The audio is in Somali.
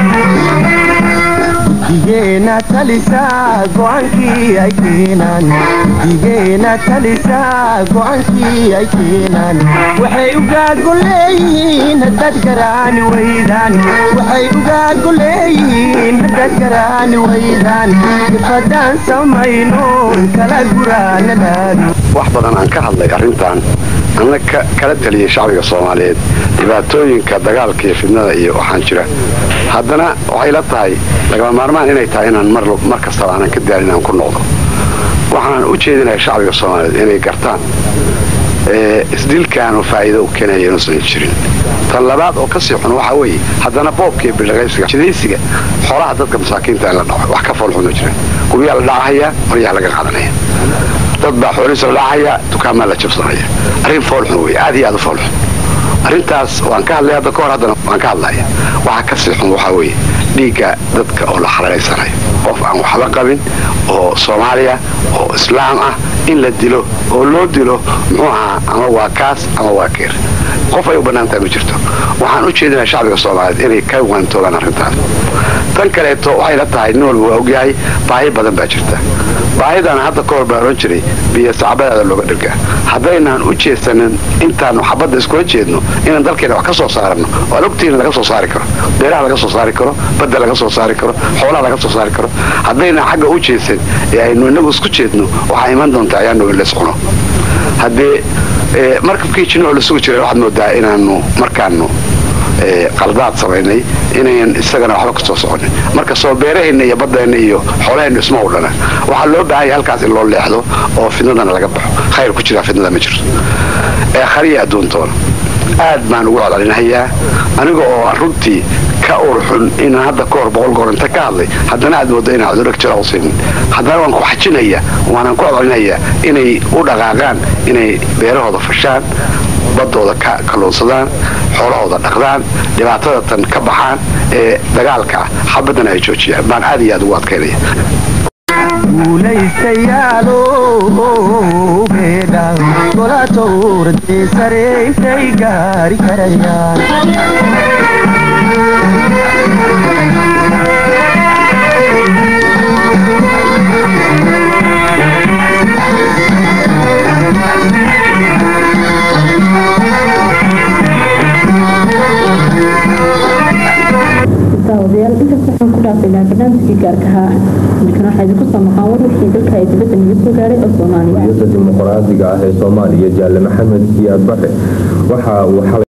digeena talisaa go'aankii ay keenaan digeena talisaa go'aankii ay keenaan waxay ugaago leeyihiin haddaad garaani weydaan waxay ugaago leeyihiin haddaad garaani weydaan ifadaan samayno kala guraanadaadu wax badan aan ka hadlay arrintan anna kala taliyay shacbiga soomaaliyeed dhibaatooyinka dagaalka iyo fidnada iyo waxaan jira haddana waxay la tahay lagama maarmaan inay tahay inaan mar kastaba aanan ka daalin aan ku noqdo waxaan u jeedinahay shacbiga soomaaliyeed inay gartaan isdilkaanu faa'iido u keenaya inuusan jirin tan labaad oo kasii xun waxaa weeye haddana boobka iyo bildhaqaysiga jidaysiga xoolaha dadka masaakiinta in la dhaco wax ka foolxun oo jira guryaha la dhacahayaa maryaha laga qaadanaya dad baa xoolihiisa la dhacaya dukaamaa la jabsanaya arrin foolxun wey aad iyo aad u foolxun arrintaas waan ka hadlay hadda ka hor haddana waan ka hadlaya waxa ka sii xun waxaa weeye dhiigga dadka oo la xalaalaysanayo qof aan waxba qabin oo soomaaliya oo islaam ah in la dilo oo loo dilo muxuu ahaa ama waa kaas ama waa keer qof ay u bannaantahay ma jirto waxaan u jeedinaa shacbiga soomaaliyeed inay ka waantoogaan arrintaas tan kaleeto waxay la tahay nin walba waa ogyahay baahi badan baa jirta baahidana hadda ka hor baan ohan jiray biyo sacbadaada looga dhirgaa haddaynaan u jeedsanin intaanu xabadda iskula jeedno inaan dalkeena wax ka soo saarano waan ogtiina laga soo saari karo beeraha laga soo saari karo badda laga soo saari karo xoolaha laga soo saari karo haddaynaan xagga u jeedsan ee aynu inagu isku jeedno waxaa iman doontaa ayaanu in lays cuno haddee markabkii jinoo la sugi jiray waxaad moodaa inaanu markaanu qaldaad samaynay inayan isagana waxba ka soo soconin marka soo beeraheenna iyo baddeenna iyo xoolaheenna isma udhana waxaa loo baahanya halkaas in loo leexdo oo fidnadana laga baxo khayr ku jiraa fidnada ma jirto ee khariya adduuntoona aad baan ugu codcelinahayaa aniga oo runtii ka urxun inaan hadda ka hor boqol goor inta ka hadlay haddana aad moodo inaan cudurag jira usaynin haddana waan ku xajinaya waanaan ku codcelinayaa inay u dhaqaaqaan inay beerahooda fashaan baddooda ka kalluunsadaan xoolahooda dhaqdaan dhibaatada tan ka baxaan ee dagaalka ah xabaddana ay joojiyaan baan aad iyo aad ugu adkaynaya guulaystayaalo beedha gola towradee sare intay gaari karayaan daawadayaal intaas waxaan ku dhaafaynaa barnaamijkii gaarka ahaa midkan waxaa idinku soo maqaan war wixii dalka ay dibadda naga soo gaaray oo soomaaliya dimuqraadiga ah ee soomaaliya jaalle maxamed siyaad bare waxa uu xalay